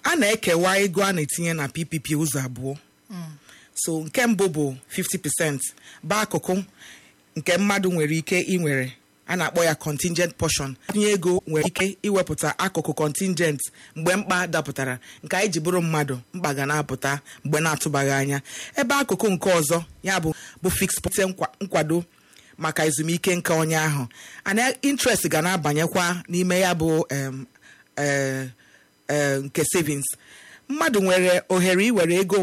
a na-ekewa ego a na-etinye na ppp ụzọ abụọ so nke mbụ bụ 50% bụ akụkụ nke mmadụ nwere ike inwere a na-akpọ ya contingent portion tinye ego nwere ike iwepụta akụkụ contingent mgbe mkpa dapụtara nke anyị ji bụrụ mmadụ mkpa ga na-apụta mgbe na-atụbaghị anya ebe akụkụ nke ọzọ ya bụ bụ fixed pute nkwado maka ezumike nke onye ahụ ana interest ga na-abanyekwa n'ime ya bụ em, eh, eh, nke savings mmadụ nwere ohere iwere ego